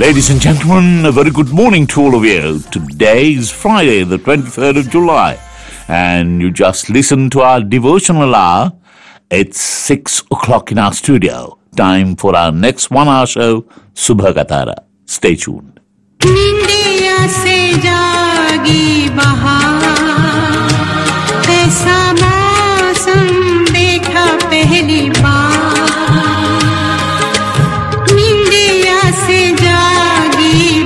Ladies and gentlemen, a very good morning to all of you. Today is Friday, the 23rd of July, and you just listened to our devotional hour. It's 6 o'clock in our studio. Time for our next one hour show, Subha Katara. Stay tuned. निंदिया से जागी बहार ऐसा मौसम देखा पहली बार निंदिया से जागी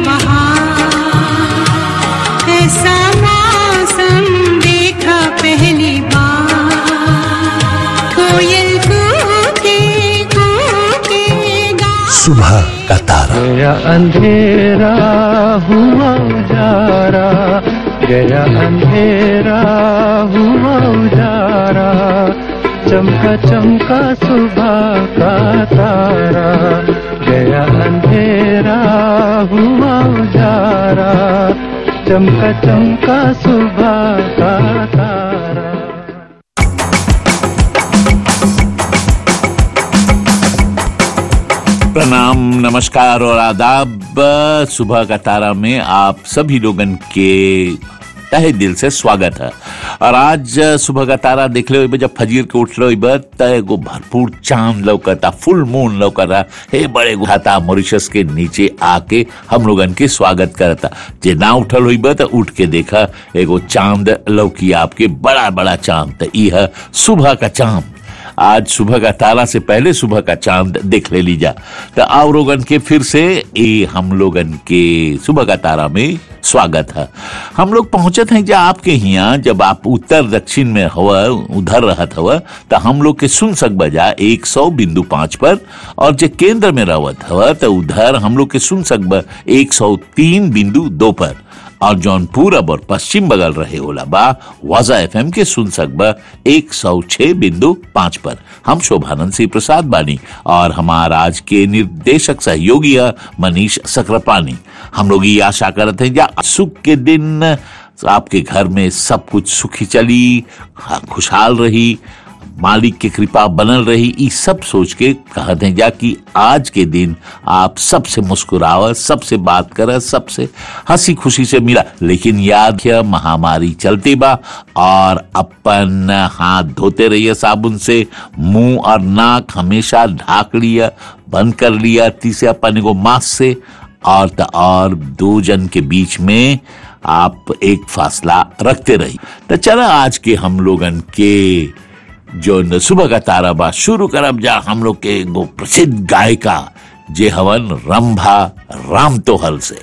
बहार ऐसा मौसम देखा पहली बार कोयल कूके कूके गा सुबह का तारा गया अंधेरा हुआ उजारा गया अंधेरा हुआ उजारा चमका चमका सुबह का तारा गया अंधेरा हुआ उजारा चमका चमका सुबह का तारा प्रणाम नमस्कार और आदाब सुबह का तारा में आप सभी लोगन के तहे दिल से स्वागत है और आज सुबह का तारा देख लो जब फजीर के उठ लो त एगो भरपूर चांद लौकता फुल मून लौकता हे बड़े घाता मॉरिशस के नीचे आके हम लोगन के स्वागत करता जे ना उठल हुई त उठ के देखा एगो चांद लौकी आपके बड़ा बड़ा चांद त ई है सुबह का चांद आज सुबह का तारा से पहले सुबह का चांद देख ले लीजा तो आओ रोगन के फिर से ये हम लोगन के सुबह का तारा में स्वागत है हम लोग पहुंचत हैं जब आपके यहाँ जब आप उत्तर दक्षिण में हवा उधर रहत हवा तो हम लोग के सुन सक बजा एक सौ बिंदु पांच पर और जो केंद्र में रहत हवा तो उधर हम लोग के सुन सक एक सौ तीन बिंदु दो पर और जौन पूरब और पश्चिम बगल रहे होला बा वाजा एफ के सुन सकबा एक सौ छह बिंदु पांच पर हम शोभानंद सिंह प्रसाद बानी और हमारा आज के निर्देशक सहयोगी है मनीष सक्रापानी हम लोग ये आशा करते हैं या सुख के दिन आपके घर में सब कुछ सुखी चली हाँ, खुशहाल रही मालिक की कृपा बनल रही ई सब सोच के कहते हैं जा कि आज के दिन आप सबसे मुस्कुराव सबसे बात कर सबसे हंसी खुशी से मिला लेकिन याद है महामारी चलती बा और अपन हाथ धोते रहिए साबुन से मुंह और नाक हमेशा ढाक लिया बंद कर लिया तीसरे अपन को मास्क से और त और दो जन के बीच में आप एक फासला रखते रही तो चला आज के हम लोगन के जो न सुबह का तारा बा शुरू करब जा हम लोग के एगो प्रसिद्ध गायिका जे हवन रंभा राम तोहल से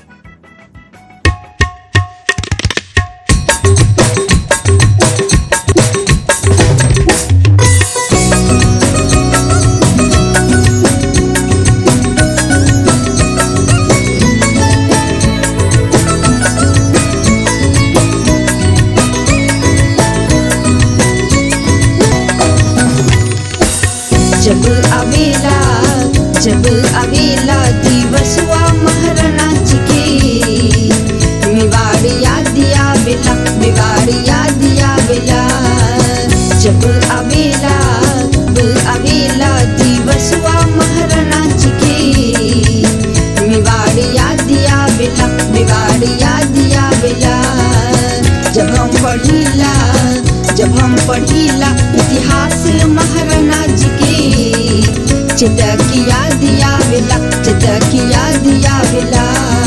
जब अवेला जब अवेला दिवसवा महाराज के मेवाड़ याद आवेला मेवाड़ याद आवेला जब अवेला जब अवेला दिवसवा महाराज के मेवाड़ याद आवेला मेवाड़ याद आवेला जब हम पढ़ीला जब हम पढ़ीला इतिहास महाराणा जी के चितकी याद आवेला चितकी याद आवेला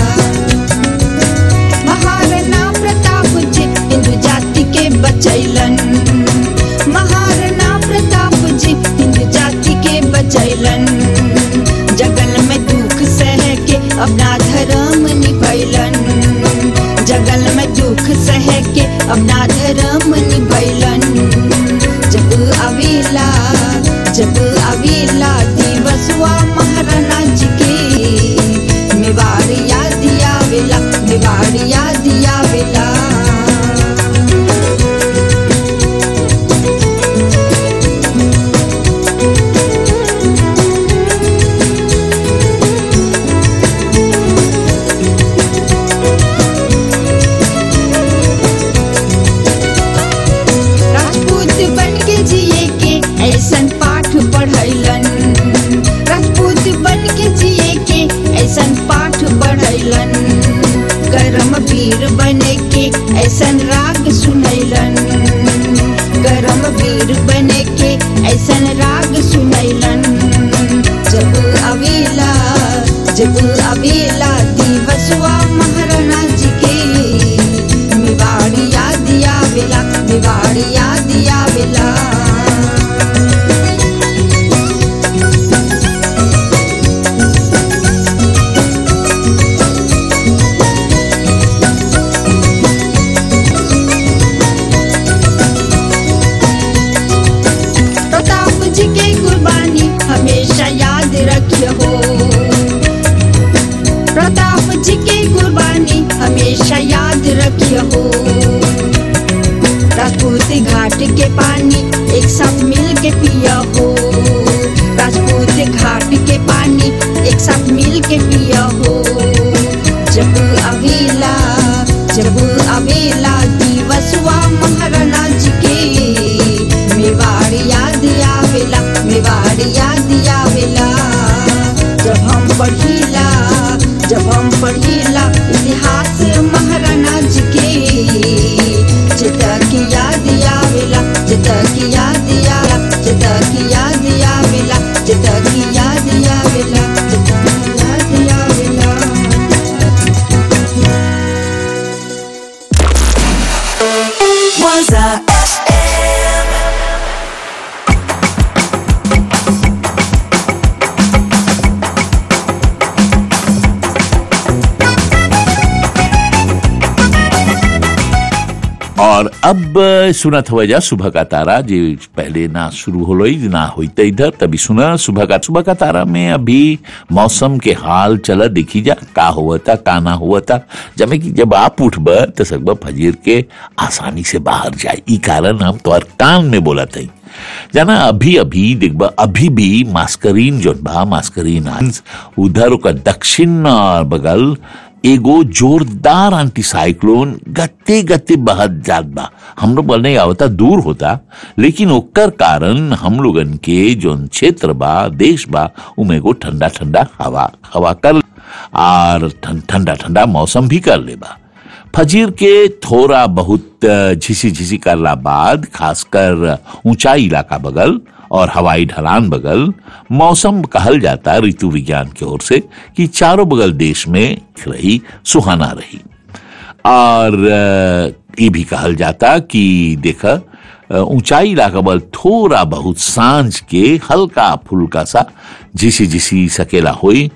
महाराणा प्रताप जी हिंदू जाति के बचैलन महाराणा प्रताप जी हिंदू जाति के बचैलन जगल में दुख सह के अपना धर्म निभैलन जगल में दुख सह के अपना धर्म निभैलन जब अवेला जब अवेला दिवसवा महाराणा जी के मेवाड़ याद आवेला मेवाड़ याद आवेला राजपूत ऐसन राग सुनैलन गरम वीर बने के ऐसन राग सुनैलन जब अवेला जब अवेला दिवसवा महाराणा जी के मेवाड़ी याद आवेला मेवाड़ी याद आवेला प्रताप जी के कुर्बानी हमेशा याद रखियो हो प्रताप जी के कुर्बानी हमेशा याद रखियो हो राजपूत घाट के पानी एक साथ मिल के पिया हो राजपूत घाट के पानी एक साथ मिल के पिया हो जब अवेला जब अवेला दिवसवा महाराणा जी के मेवाड़ याद आवेला मेवाड़ याद आवेला जब हम पढ़ीला जब हम पढ़ीला इतिहास महाराणा जी के चिता की याद आवेला चिता की याद आवेला चिता की याद आवेला चिता की याद आवेला चिता की याद आवेला Waza FM. और अब सुनत हुआ जा सुबह का तारा जो पहले ना शुरू हो रही ना होते इधर तभी सुना सुबह का सुबह का तारा में अभी मौसम के हाल चला देखी जा का हुआ था का ना हुआ था जब कि जब आप उठब तो सकब फजीर के आसानी से बाहर जाए ई कारण हम तो कान में बोला था जाना अभी अभी देखबा अभी भी मास्करीन जो बा मास्करीन आंस, उधर ओकर दक्षिण और बगल एगो जोरदार एंटीसाइक्लोन गते गते बहत जात बा हम लोग बोलने आवता दूर होता लेकिन ओकर कारण हम लोगन के जोन क्षेत्र बा देश बा उमे एगो ठंडा ठंडा हवा हवा कर और ठं- ठंडा ठंडा मौसम भी कर ले बा फजीर के थोड़ा बहुत झिसी झिसी करला बाद खासकर ऊंचाई इलाका बगल और हवाई ढलान बगल मौसम कहल जाता ऋतु विज्ञान की ओर से कि चारों बगल देश में रही सुहाना रही और अ, ये भी कहल जाता कि देख अ, ऊंचाई इलाका बल थोड़ा बहुत सांझ के हल्का फुल्का सा झिसी झिसी सकेला हुई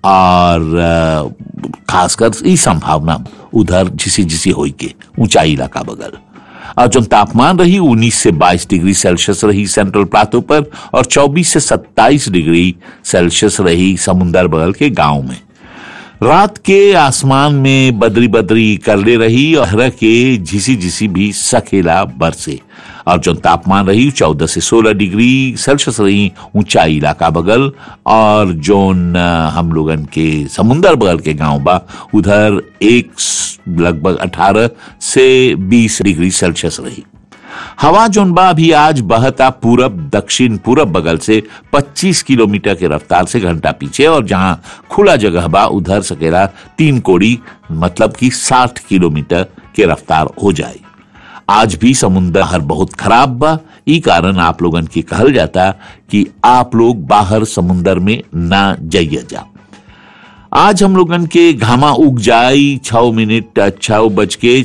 और अ, खासकर ई संभावना उधर झिसी झिसी होई के ऊंचाई इलाका बगल और जो तापमान रही 19 से 22 डिग्री सेल्सियस रही सेंट्रल प्लाटो पर और 24 से 27 डिग्री सेल्सियस रही समुंदर बगल के गांव में रात के आसमान में बदरी बदरी करले रही और हरा के झिसी झिसी भी सखेला बरसे और जो तापमान रही चौदह से सोलह डिग्री सेल्सियस रही ऊंचाई इलाका बगल और जोन अ, हम लोगन के समुंदर बगल के गांव बा उधर एक स- लगभग अठारह से बीस डिग्री सेल्सियस रही हवा जोन बा अभी आज बहता पूरब दक्षिण पूरब बगल से 25 किलोमीटर के रफ्तार से घंटा पीछे और जहां खुला जगह बा उधर सकेला तीन कोड़ी मतलब कि 60 किलोमीटर के रफ्तार हो जाए आज भी समुद्र हर बहुत खराब बा ई कारण आप लोगन की कहल जाता कि आप लोग बाहर समुद्र में ना जाइए जा आज हम लोगन के घामा उग जाई छह मिनट छह बज के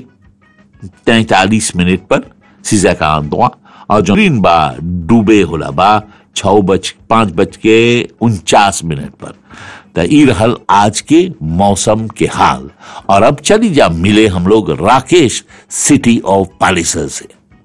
तैतालीस मिनट पर सीजा का आंदवा और जो ग्रीन बा डूबे होला बा छह बज पांच बज के उनचास मिनट पर तो ई रहल आज के मौसम के हाल और अब चली जा मिले हम लोग राकेश सिटी ऑफ पैलेसर से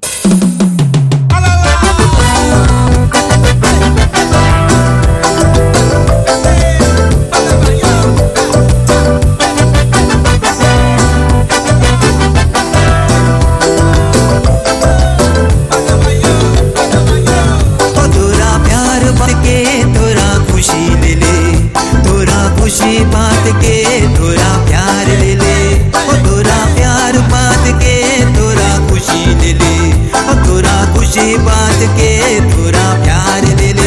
ओ तोरा प्यार बात के तोरा खुशी ले ले तोरा खुशी बात के तोरा प्यार ले ले ओ तोरा प्यार बात के तोरा खुशी ले ले ओ तोरा खुशी बात के तोरा प्यार ले ले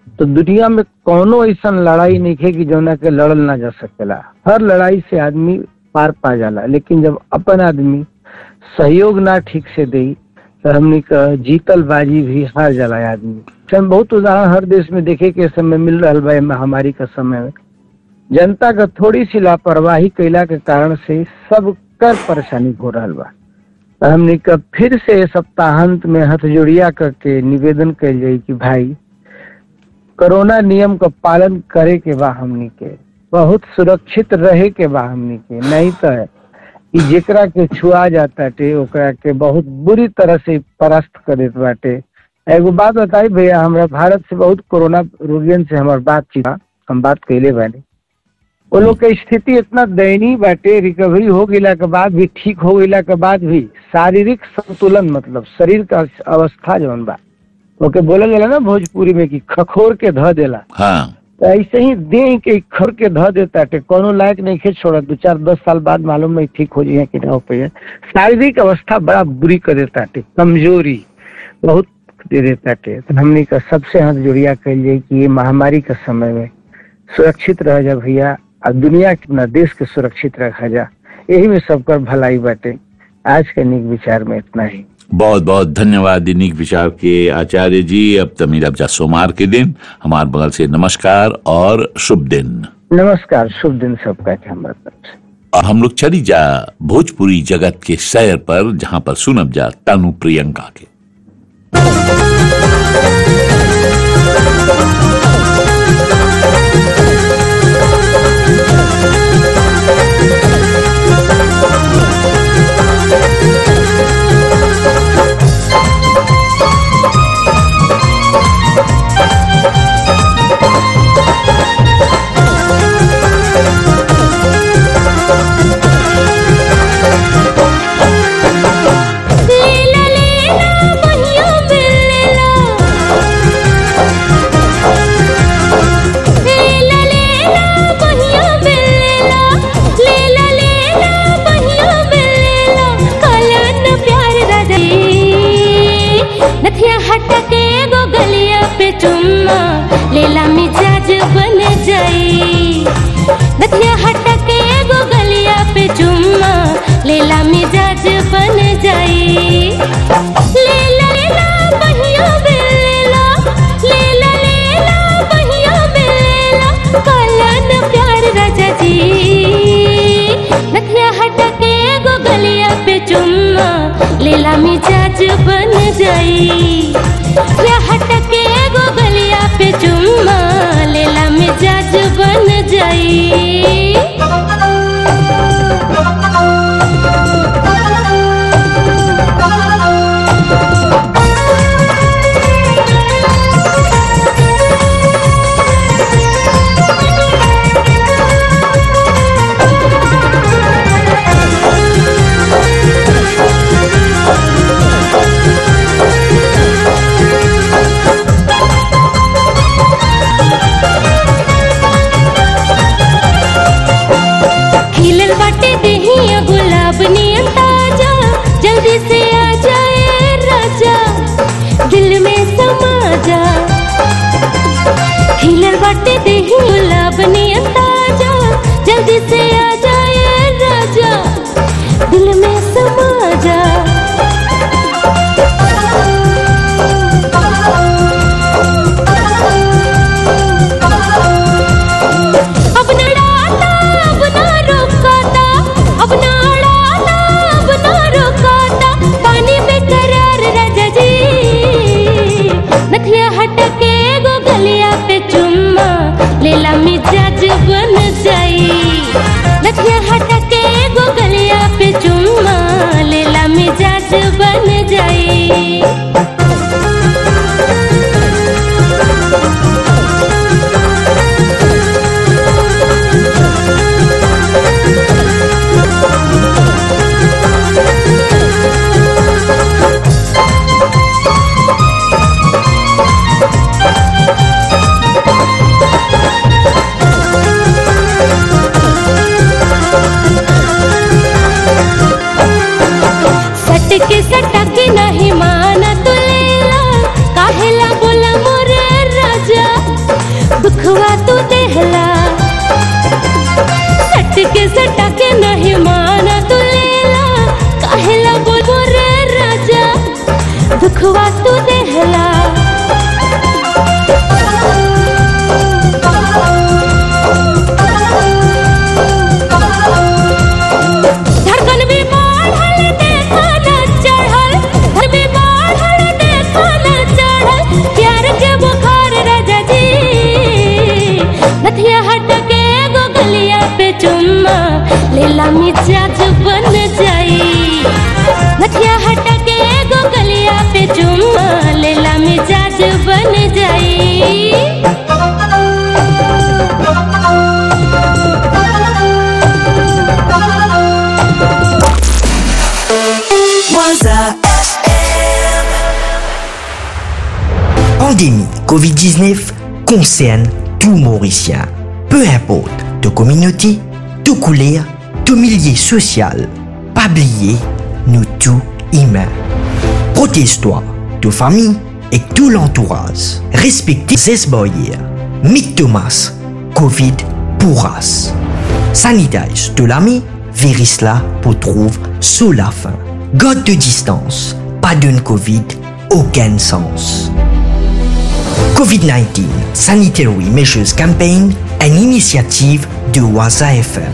तो दुनिया में कोनो ऐसा लड़ाई नहीं है कि जौना के लड़ल ना जा सकेला हर लड़ाई से आदमी पार पा जाला लेकिन जब अपन आदमी सहयोग ना ठीक से दे तो हमनी का जीतल बाजी भी हार जाला आदमी हम बहुत उदाहरण हर देश में देखे के समय मिल रहा बा एमे महामारी का समय में जनता का थोड़ी सी लापरवाही कैला के कारण से सब कर परेशानी हो रहा बा तो हमनी का फिर से सप्ताहांत में हथ जोड़िया करके निवेदन कैल जाई कि भाई कोरोना नियम का पालन करे के बा हमनी के बहुत सुरक्षित रहे के बा हमनी के नहीं तो है कि जेकरा के छुआ जाता टे ओकरा के बहुत बुरी तरह से परास्त कर देत बाटे एगो बात बताई भैया हमरा भारत से बहुत कोरोना रोगियन से हमार बातचीत बा, हम बात कैले बानी वो लोग के स्थिति इतना दयनीय बाटे रिकवरी हो गईला के बाद भी ठीक हो गईला के बाद भी शारीरिक संतुलन मतलब शरीर का अवस्था जौन बा ओके बोलल जाला ना भोजपुरी में कि खखोर के ध देला हाँ तो ऐसे ही देह के खर के ध देता टे कोनो लायक नहीं खे छोड़ा दो चार दस साल बाद मालूम नहीं ठीक हो जाए कि ना हो पाए शारीरिक अवस्था बड़ा बुरी कर देता टे कमजोरी बहुत दे देता टे तो हमने का सबसे हाथ जोड़िया कह जाए कि ये महामारी के समय में सुरक्षित रह जा भैया और दुनिया के अपना देश के सुरक्षित रखा जा यही में सबकर भलाई बाटे आज के निक विचार में इतना ही बहुत बहुत धन्यवाद दिनिक विचार के आचार्य जी अब तमीर अबजा सोमवार के दिन हमारे बगल से नमस्कार और शुभ दिन नमस्कार शुभ दिन सबका के हमारे तरफ से और हम लोग चली जा भोजपुरी जगत के सैर पर जहां पर सुनब जा तनु प्रियंका के लीला लीला बहिया बिल्ला लीला लीला बहिया बिल्ला लीला लीला बहिया बिल्ला कलन प्यार रदई नथिया हटके गो गलिया पे चुम्मा लीला मिजाज बन जाई नथिया हटके गो गलिया पे चुम्मा लीला मिजाज बन जाई लीला लीला बहिया बेला लीला लीला बहिया बेला कलन प्यार राजा जी नथिया हटके गो गलिया पे चुम्मा लीला मिजाज बन जाई या हटके गो गलिया पे चुम्मा लीला मिजाज बन खिलल बाटे देहिया गुलाब नियन ताजा जल्दी से आ जाए राजा दिल में समा जा खिलल बाटे देहिया गुलाब नियन ताजा जल्दी से आ जाए राजा दिल में समा जा अब न डाला अब न रोकाता अब न अड़ाता अब न रोकाता पानी बेकरार राजा जी नथिया हटके गो गलिया पे चुम्मा लेला मिजाज बन जाई नथिया हटके गो गलिया पे चुम्मा लेला मिजाज बन जाई सटके सटके न सटा के नहीं माना तू लेला काहेला बोल बोल रे राजा दुखवा तू देहला धड़कन भी बढ़ल देखा न चढ़ल धड़ भी बढ़ल देखा न चढ़ल प्यार के बुखार राजा जी नथिया हट के एगो गलिया पे चुम्मा लेला मिजाज बन जाई नथिया हट के एगो गलिया पे चुम्मा लेला मिजाज बन जाई Pandémie Covid-19 concerne tout Mauricien. Peu importe de communauté, de couleur, de milieu social. Pas oublier, nous tous humains. Protège-toi, de famille et tout l'entourage. Respectez ces barrières. Mick Thomas, Covid pourras. Sanitize de l'ami, Verisla pour trouve sous la fin. God de distance, pas d'une Covid, aucun sens. COVID-19 Sanitary Measures Campaign, une initiative de Waza FM.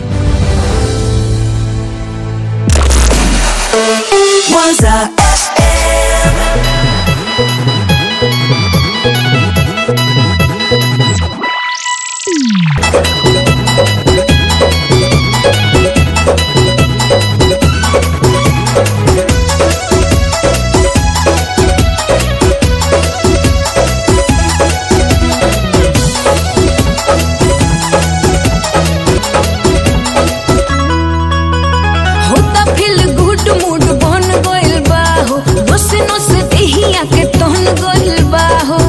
होता feel good mood बन गइल बा हो नोस नोस देहिया के तहन गइल बा हो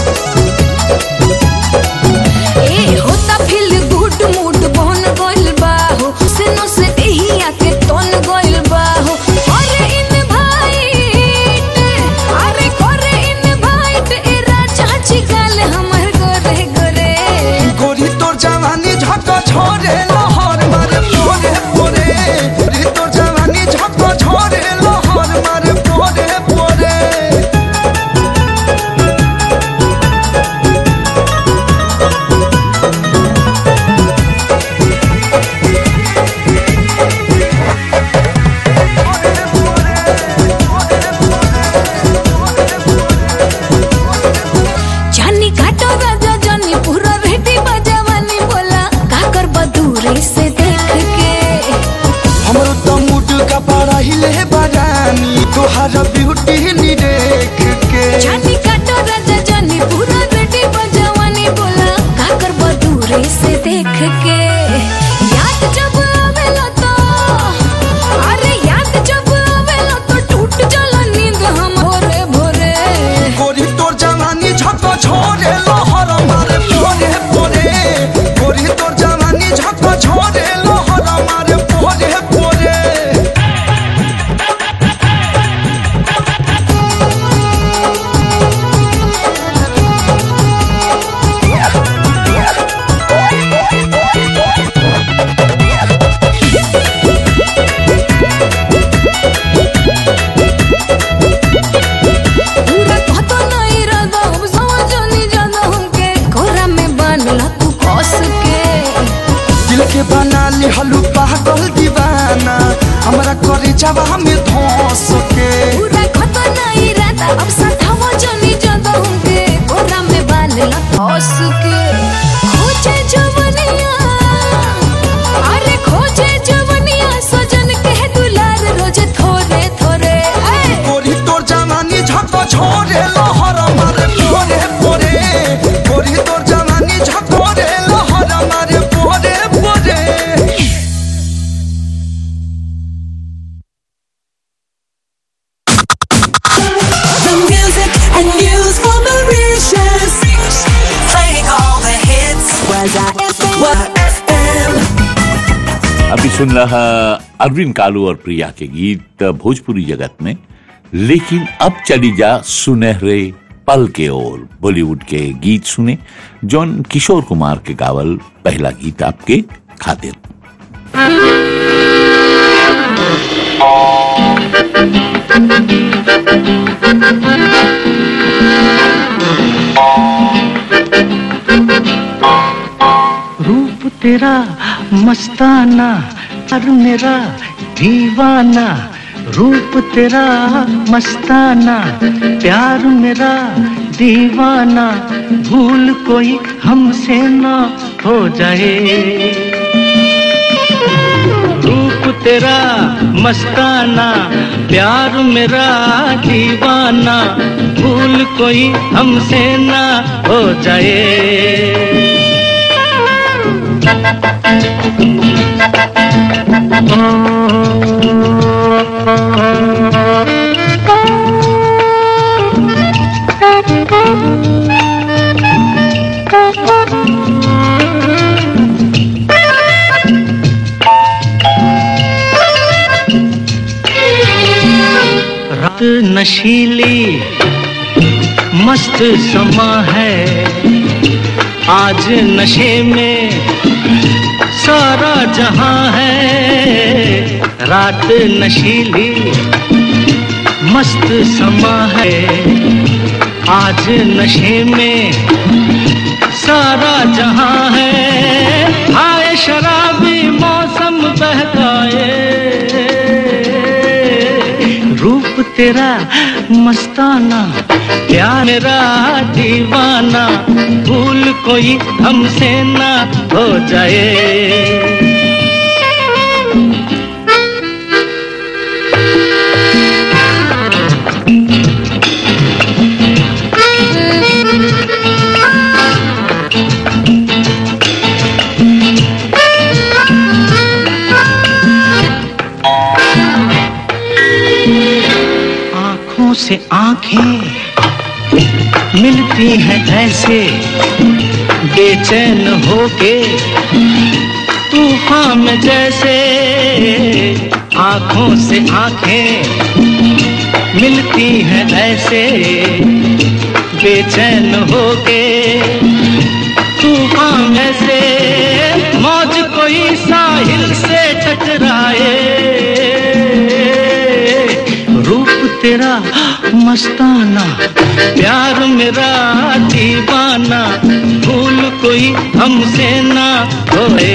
ए होता फिल गुड मूड बन गइल बा हो नोस नोस देहिया के तहन गइल बा हो अरे इन भाई अरे करे इन भाई ए राजा जी गाल हमर गोरे गोरे गोरी तोर जवानी झक छोरे लहर मारे पोरे पोरे गोरी तोर जवानी झक छोरे लहर मारे पोरे पोरे जानी काटो राजा जानी पूरा रेडी बजावानी बोला का कर बदूरे से देख के हमरो तो मूड का बड़ा हिले बरानी तोहार ब्यूटी नी देख के जानी काटो राजा जानी पूरा रेडी बजावानी बोला का कर बदूरे से देख के याद जब आवेला तो अरे याद जब आवेला तो टूट जाला नींद हम भोरे भोरे गोरी तोर जवानी झक छोरे लहर मारे पोरे पोरे गोरी तोर जवानी झक छोरे लहर मारे पोरे पोरे पूरा कहतो नहीं रहता अब समझ नहीं जाता हमके कोरा में बांधला तू कस के दिल के बना ली हलू पागल दीवाना हमरा करे जावा हमें धोस के पूरा कहतो नहीं रहता अब समझ नहीं जाता हमके कोरा में बांधला कस के खोजे जवनिया अरे खोजे जवनिया सजन के दुलार रोज थोरे थोरे ऐ गोरी तोर जवानी झक छोरे लहर मारे पोरे पोरे गोरी तोर जवानी झक छोरे लहर मारे पोरे पोरे The music and news for Mauritius. Playing all the hits. Was I FM? अभी सुन रहा अरविंद कालू और प्रिया के गीत भोजपुरी जगत में लेकिन अब चली जा सुनहरे पल के ओर बॉलीवुड के गीत सुने जॉन किशोर कुमार के गावल पहला गीत आपके खातिर रूप तेरा मस्ताना और मेरा दीवाना रूप तेरा मस्ताना प्यार मेरा दीवाना भूल कोई हमसे ना हो जाए रूप तेरा मस्ताना प्यार मेरा दीवाना भूल कोई हमसे ना हो जाए रात नशीली मस्त समा है आज नशे में सारा जहां है रात नशीली मस्त समा है आज नशे में सारा जहां है हाय शराबी मौसम बहकाए रूप तेरा मस्ताना प्यार मेरा दीवाना भूल कोई हमसे ना हो जाए आंखों से आंखें मिलती हैं ऐसे बेचैन होके तूफान में जैसे आंखों से आंखें मिलती हैं ऐसे बेचैन होके तूफान में से मौज कोई साहिल से टकराए रूप तेरा मस्ताना प्यार मेरा दीवाना भूल कोई हमसे ना होए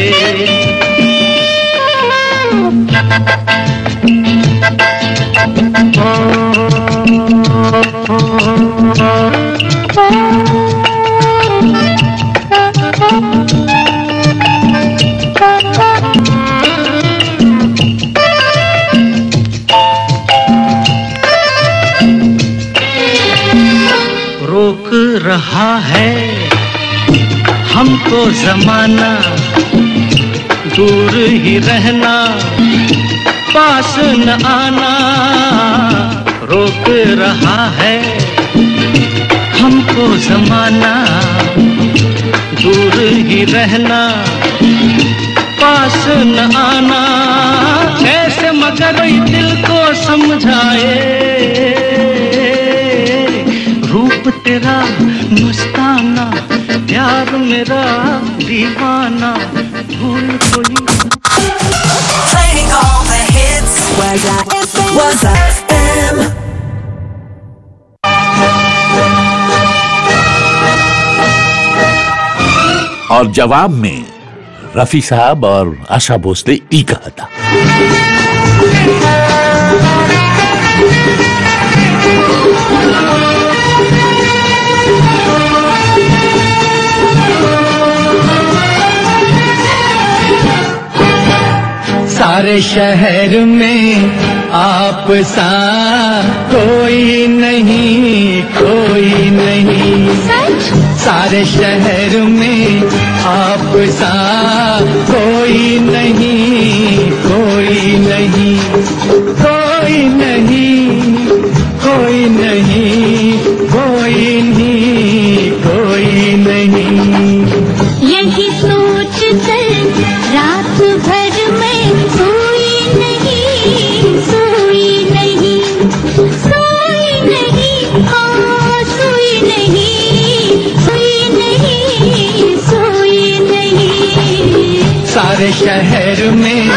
रोक रहा है हमको जमाना दूर ही रहना पास न आना रोक रहा है हमको जमाना दूर ही रहना पास न आना कैसे मगर ये दिल को समझाए रूप तेरा मस्ताना प्यार मेरा दीवाना भूल कोई Playing all the hits. Was I FM? Was I FM? और जवाब में रफी साहब और आशा भोसले ई कहा था सारे शहर में आप सा कोई नहीं कोई नहीं सारे शहर में आप सा कोई नहीं कोई नहीं कोई नहीं कोई नहीं कोई नहीं कोई नहीं यही सोच कर रात भर में सोई नहीं सोई नहीं सोई नहीं हाँ सोई नहीं सोई नहीं सोई नहीं सारे शहर में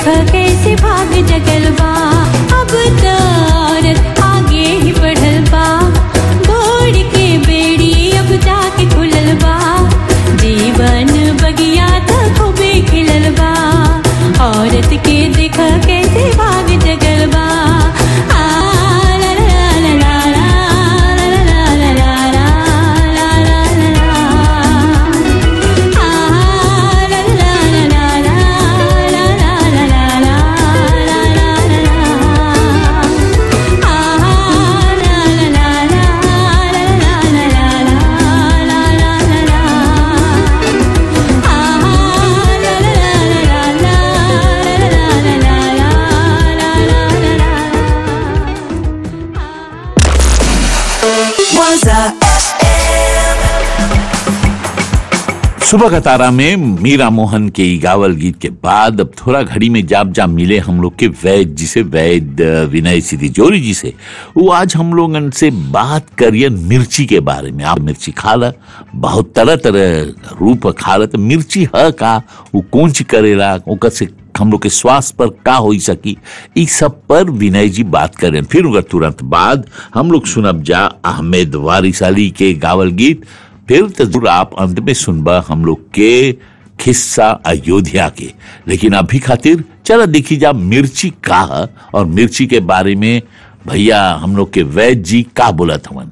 देख कैसे भाग जगल बा अब तो औरत आगे ही बढ़ल बा बोड़ के बेड़ी अब जाके खुलल बा जीवन बगिया तो खूबे खिलल बा औरत के देख कैसे भाग जगल बा आ, ला, ला, ला, ला, ला, ला, ला, ला, ला, ला, ला, ला, ला, ला। आ, ला, ला, ला, ला, ला, ला, ला, ला, ला, ला, ला, ला, ला, ला। आ, ला, ला, ला, ला, ला, ला, ला, ला, ला, ला, ला, ला। Was a सुबह का तारा में मीरा मोहन के ई गावल गीत के बाद अब थोड़ा घड़ी में जाप जाप मिले हम लोग के वैद जी से वैद अ, विनय सिद्धि जोरी जी से वो आज हम लोगन से बात करिए मिर्ची के बारे में आप मिर्ची खा ला बहुत तरह तरह रूप खा ला तो मिर्ची है का वो कौन ची करेला ओकर से हम लोग के स्वास्थ्य पर का हो सकी ई सब पर विनय जी बात करें फिर उनका तुरंत बाद हम लोग सुनब जा अहमद वारिस अली के गावल गीत फिर तो जरूर आप अंत में सुनबा हम लोग के खिस्सा अयोध्या के लेकिन अभी खातिर चलो देखी जा मिर्ची का है और मिर्ची के बारे में भैया हम लोग के वैद जी का बोला था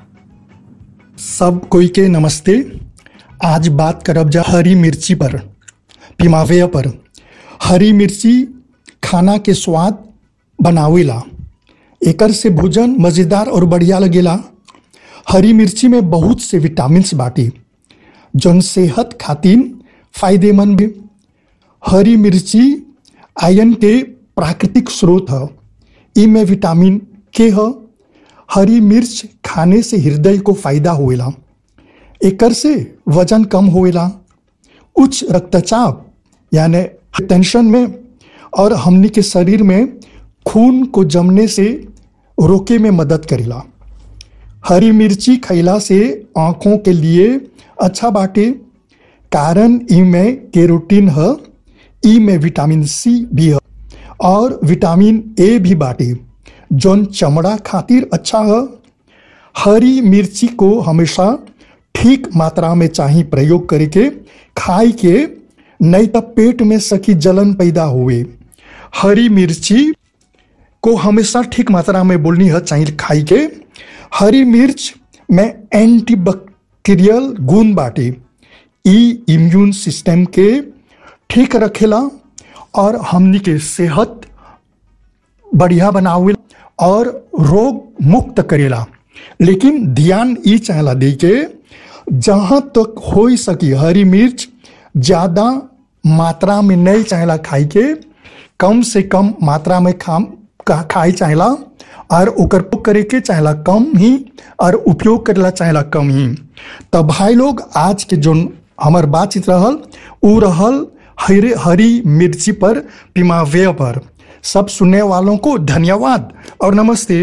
सब कोई के नमस्ते आज बात करब जा हरी मिर्ची पर पिमावे पर हरी मिर्ची खाना के स्वाद बनावेला एकर से भोजन मज़ेदार और बढ़िया लगेला हरी मिर्ची में बहुत से विटामिन्स बाटी जौन सेहत खातिर फायदेमंद भी हरी मिर्ची आयरन के प्राकृतिक स्रोत है ई में विटामिन के है हरी मिर्च खाने से हृदय को फायदा होएला एकर से वजन कम होएला उच्च रक्तचाप यानी टेंशन में और हमनी के शरीर में खून को जमने से रोके में मदद करेला हरी मिर्ची खैला से आंखों के लिए अच्छा बाटे कारण ई में केरोटीन है ई में विटामिन सी भी है और विटामिन ए भी बाटे जौन चमड़ा खातिर अच्छा है हरी मिर्ची को हमेशा ठीक मात्रा में चाही प्रयोग करके खाई के नहीं तो पेट में सकी जलन पैदा हुए हरी मिर्ची को हमेशा ठीक मात्रा में बोलनी है चाहिए खाई के हरी मिर्च में एंटीबैक्टीरियल गुण बाटे ई इम्यून सिस्टम के ठीक रखेला और हमनी के सेहत बढ़िया बनावे और रोग मुक्त करेला लेकिन ध्यान ई चाहला दे के जहाँ तक हो सकी हरी मिर्च ज़्यादा मात्रा में नहीं चाहला खाई के कम से कम मात्रा में खाम का खाई चाहला और ओकर उपयोग करे के चाहला कम ही और उपयोग करेला चाहला कम ही तब भाई लोग आज के जो हमार बातचीत रहल उ रहल हरी हरी मिर्ची पर पिमावे पर सब सुनने वालों को धन्यवाद और नमस्ते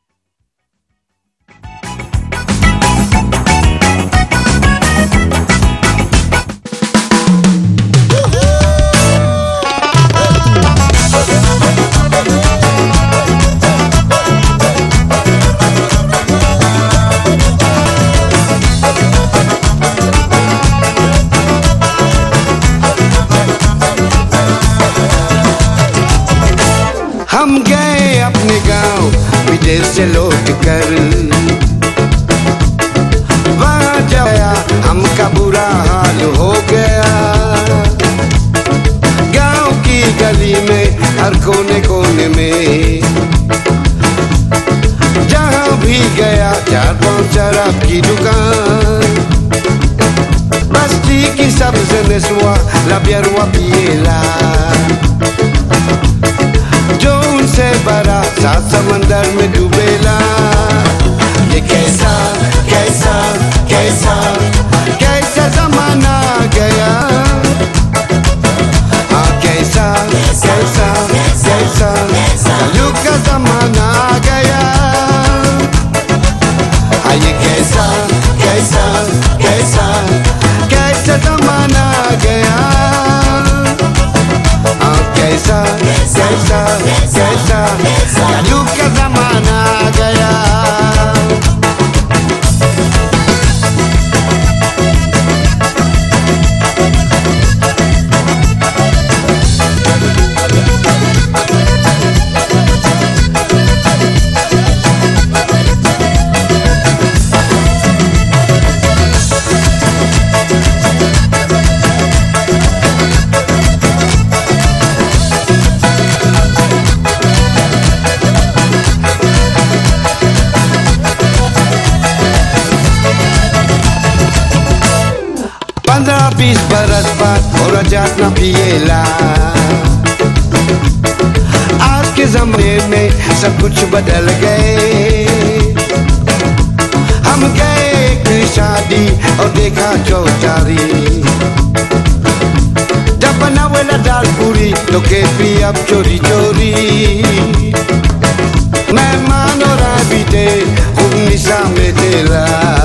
हम गए अपने गांव विदेश से लौट कर वहां जाया हमका बुरा हाल हो गया गांव की गली में हर कोने कोने में जहां भी गया चार पांच शराब की दुकान बस्ती की सबसे नस्वा लबियरवा पिएला जो उनसे बड़ा सात समंदर में डूबेला ये कैसा कैसा कैसा कैसा जमाना आ गया हाँ कैसा कैसा कैसा कलयुग का जमाना आ गया हाँ ये कैसा कैसा कैसा कैसा जमाना आ गया हाँ कैसा कैसा बीस बरस बाद और जात न पिएला आज के जमाने में सब कुछ बदल गए हम गए एक शादी और देखा चौचारी जब बनावेला दाल पूरी तो के पी अब चोरी चोरी मेहमान और बीते खूब निशा में तेरा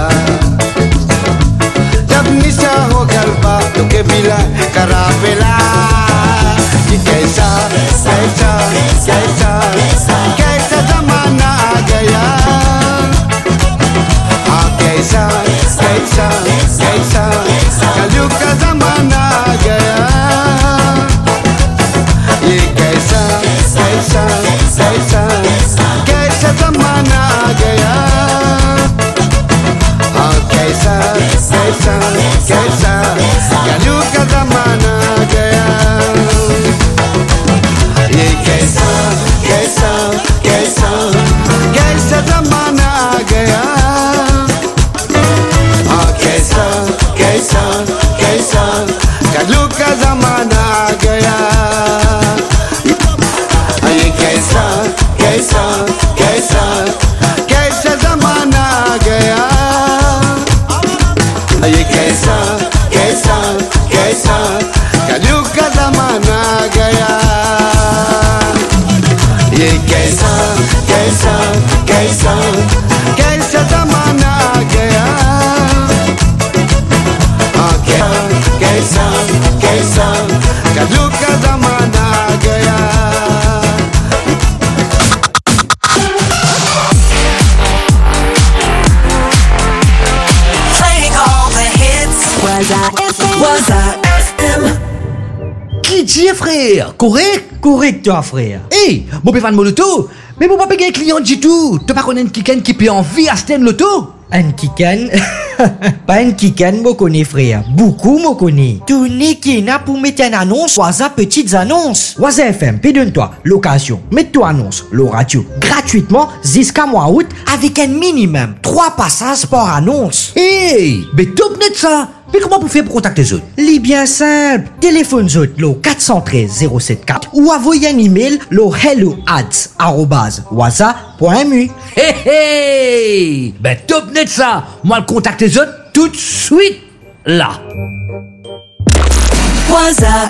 जब निशा हो गलबा तो के बिला करा बेला कि कैसा कैसा कैसा कैसा जमाना आ गया हाँ कैसा कैसा कैसा कलयुग का जमाना आ गया ये कैसा कैसा कैसा कैसा जमाना आ गया हाँ कैसा कैसा कैसा कलयुग का जमाना आ गया ये कैसा कैसा कैसा कैसा जमाना आ गया हाँ कैसा कैसा कैसा कलू का जमाना आ गया ये कैसा कैसा कैसा कैसा जमाना आ गया ये कैसा कैसा कैसा कलू का जमाना आ गया ये कैसा कैसा कैसा कैसा जमाना आ गया हाँ क्या कैसा कैसा कलू का जमाना आ गया Playing all the hits. Was I FM? Was I FM? Qui dit frère Correct Correct toi frère Hey, mon péfan mon loto Mais mon papa un client du tout Tu pas connaître quelqu'un qui peut en vie à Sten Loto Un kikan Pas un kikan, mo connais frère. Beaucoup mo connais. Tout ni qui n'a pour mettre une annonce, Waza petites annonces. Waza FM, puis donne-toi location. Mets-toi annonce, le radio, gratuitement, jusqu'à mois août, avec un minimum 3 passages par annonce. Hey Mais top net ça Mais comment vous faites pour contacter les autres Les bien simple. Téléphone autres, le 413 074 ou envoyez un email, le hello ads, arrobase, waza.mu. Hey hey Ben top net ça Moi le contacte les autres tout de suite là Was I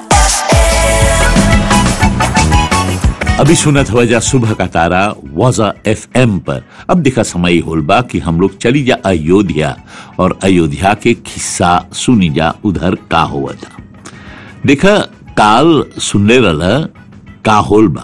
अभी सुनत हुआ जा सुबह का तारा वाजा F पर अब देखा समय होल बा कि हम लोग चली जा अयोध्या और अयोध्या के किस्सा सुनी जा उधर का हुआ था देखा काल सुनले रहा का होल बा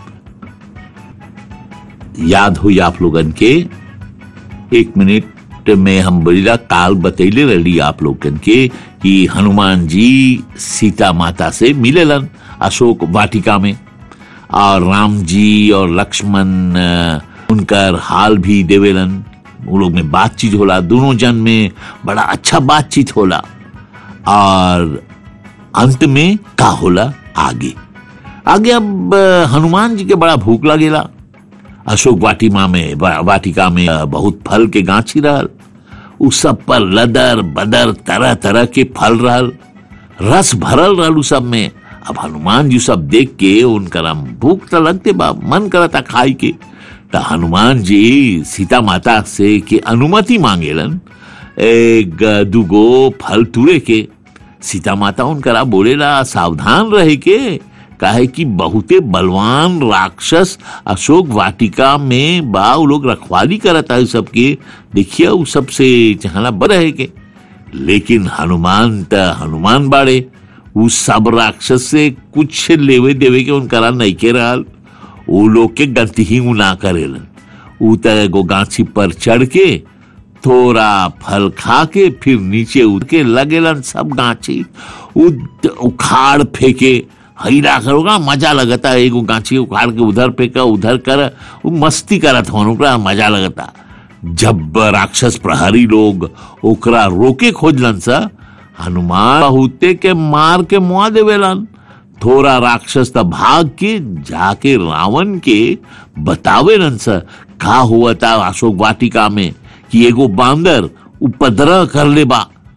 याद हुई आप लोगन के एक मिनट में हम बोलिला काल बतैले रही आप लोगन के कि हनुमान जी सीता माता से मिलेलन अशोक वाटिका में और राम जी और लक्ष्मण अ, उनकर हाल भी देवेलन वो लोग में बातचीत होला दोनों जन में बड़ा अच्छा बातचीत होला और अंत में का होला आगे आगे अब अ, हनुमान जी के बड़ा भूख लगेला अशोक वाटिमा में वा- वाटिका में अ, बहुत फल के गाछी रहल उ सब पर लदर बदर तरह तरह के फल रहल रस भरल रहल उ सब में अब हनुमान जी सब देख के उनकर भूख तो लगते बा मन करता खाई के तो हनुमान जी सीता माता से के अनुमति मांगेलन एक दुगो फल तुरे के सीता माता उनकरा बोलेला सावधान रहे के काहे कि बहुते बलवान राक्षस अशोक वाटिका में बा उ लोग रखवाली करता है सबके देखिए उ सबसे चहला रहे के लेकिन हनुमान त हनुमान बाड़े उ सब राक्षस से कुछ लेवे देवे के उनकरा नहीं के रहल उ लोग के गलती ही उ ना करेलन उ त एगो गाछी पर चढ़ के थोड़ा फल खा के फिर नीचे उड़ के लगेलन सब गाछी उ- उखाड़ फेंके हैरा करोगा मजा लगता एगो गाछी उखाड़ के उधर फेंका उधर कर उ मस्ती करत हो ओकरा मजा लगता जब राक्षस प्रहरी लोग ओकरा रोके खोजलन सा हनुमान बहुते के मार के मुआ देवेलन थोड़ा राक्षस त भाग के जाके रावण के बतावेलन सा का हुआ था अशोक वाटिका में कि एगो बांदर उपद्रव कर ले बा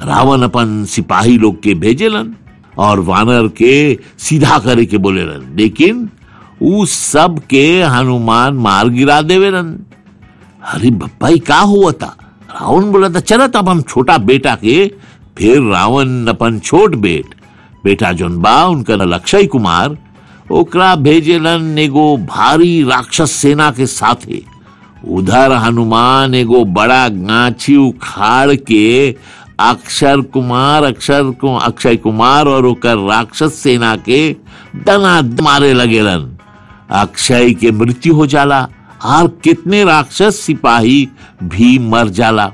रावण अपन सिपाही लोग के भेजेलन और वानर के सीधा करे के बोलेलन लेकिन उ सब के हनुमान मार गिरा देवेलन अरे भाई का हुआ था रावण बोला था चला तब हम छोटा बेटा के फिर रावण अपन छोट बेट बेटा जोन बा उनका लक्षय कुमार ओकरा भेजेलन एगो भारी राक्षस सेना के साथे उधर हनुमान एगो बड़ा गाछी उखाड़ के अक्षर कुमार अक्षर को अक्षय कुमार और ओकर राक्षस सेना के दना मारे लगेलन अक्षय के मृत्यु हो जाला और कितने राक्षस सिपाही भी मर जाला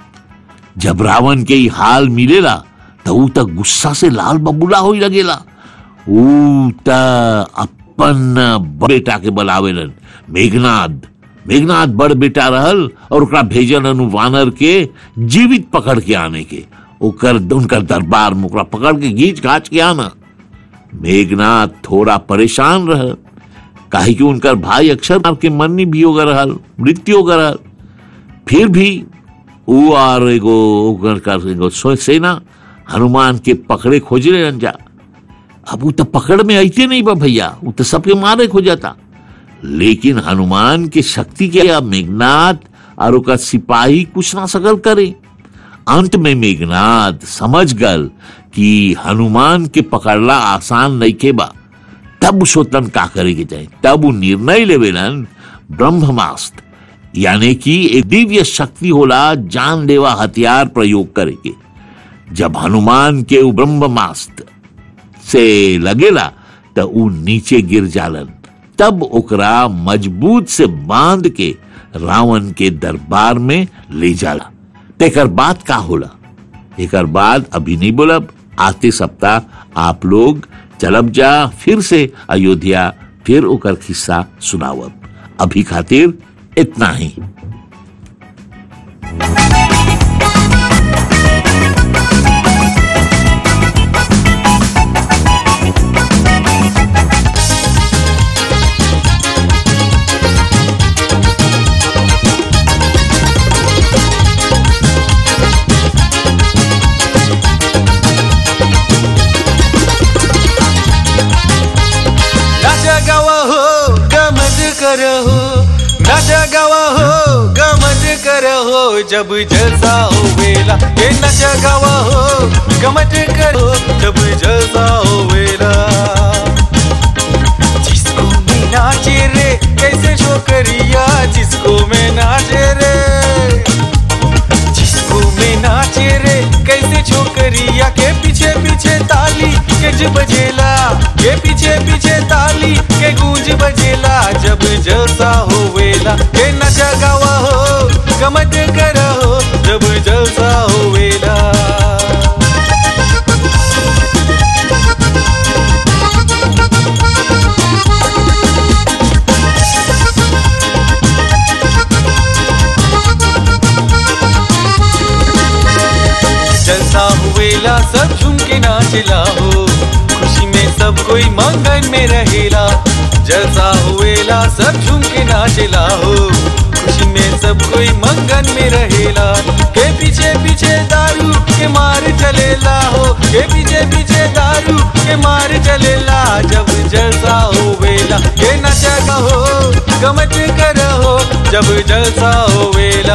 जब रावण के ई हाल मिलेला तो ऊ तक गुस्सा से लाल बबूला हो लगेला ऊ त अपन बेटा के बुलावेलन मेघनाद मेघनाथ बड़ बेटा रहल और ओकरा भेजलन उ वानर के जीवित पकड़ के आने के ओकर उनकर दरबार में ओकरा पकड़ के घींच घाच के आना मेघनाथ थोड़ा परेशान रहल काहे कि उनकर भाई अक्षर मार के मरनी भी होगा रहल मृत्यु होगा रहल फिर भी ऊ और एगो ओकर का एगो सो- सेना हनुमान के पकड़े खोजले रन जा अब ऊ तो पकड़ में आते नहीं बा भैया ऊ तो सबके मारे खोजता लेकिन हनुमान के शक्ति के अब मेघनाथ और ओकर सिपाही कुछ ना सकल करे अंत में मेघनाथ समझ गल कि हनुमान के पकड़ला आसान नहीं के बा तब सोतन का करे के चाहे तब वो निर्णय लेवेलन ब्रह्मास्त्र यानी कि एक दिव्य शक्ति होला जानलेवा हथियार प्रयोग करे के जब हनुमान के उ ब्रह्मास्त्र से लगेला तो उ नीचे गिर जालन तब ओकरा मजबूत से बांध के रावण के दरबार में ले जाला तेकर बाद का होला एकर बाद अभी नहीं बोलब आते सप्ताह आप लोग चलब जा फिर से अयोध्या फिर ओकर किस्सा सुनावब अभी खातिर इतना ही नाचा गावा हो गमत करो नाचा गावा हो गमत करो जब जलसा हो वेला ये नाचा गावा हो गमत करो जब जलसा हो वेला जिसको मैं नाचे रे कैसे छोकरिया जिसको मैं नाचे रे जिसको मैं नाचे रे कैसे छोकरिया के पीछे पीछे ताली के ज बजेला के पीछे पीछे ताली के गूंज बजेला जब जलसा होवेला के नचा गावा हो गमत करा हो जब जलसा होवेला जलसा हुएला सब झूम के नाचला हो खुशी में सब कोई मंगन में रहेला जलसा हुएला सब झूम के नाचला हो खुशी में सब कोई मंगन में रहेला के पीछे पीछे दारू के मार चलेला हो के पीछे पीछे दारू के मार चलेला जब जलसा होवेला के नचा हो गमत करो जब जलसा होवेला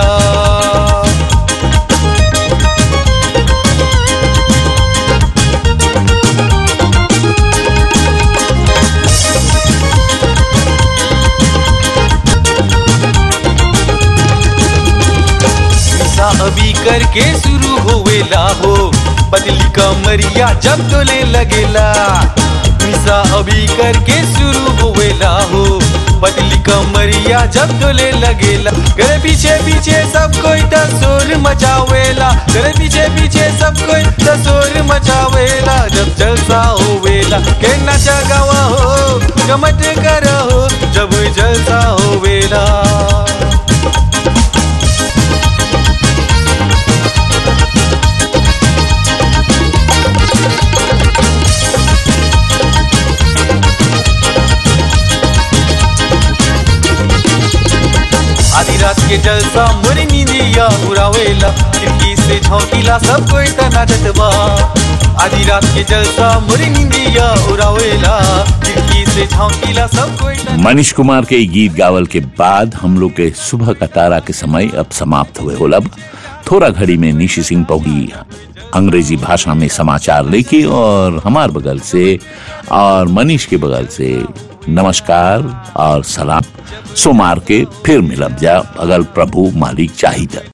सा अभी करके शुरू होवेला हो बदली कमरिया जब डोले लगेला निशा अभी करके शुरू होवेला हो बदली कमरिया जब डोले लगेला घर पीछे पीछे सब कोई तसोर मचावेला घर पीछे पीछे सब कोई तसोर मचावेला जब जलसा होवेला के नचा गावा हो गमत करो जब जलसा होवेला आधी आधी रात के जलसा मोरी नींदिया उड़ावेला खिड़की से झोंकीला सब कोई त नाचत बा आधी रात के जलसा मोरी नींदिया उड़ावेला खिड़की से झोंकीला सब कोई त मनीष कुमार के ई गीत गावल के बाद हम लोग के सुबह का तारा के समय अब समाप्त हुए हो लब थोड़ा घड़ी में निशी सिंह पहुंची अंग्रेजी भाषा में समाचार लेके और हमार बगल से और मनीष के बगल से नमस्कार और सलाम सोमार के फिर मिलब जा अगर प्रभु मालिक चाहिए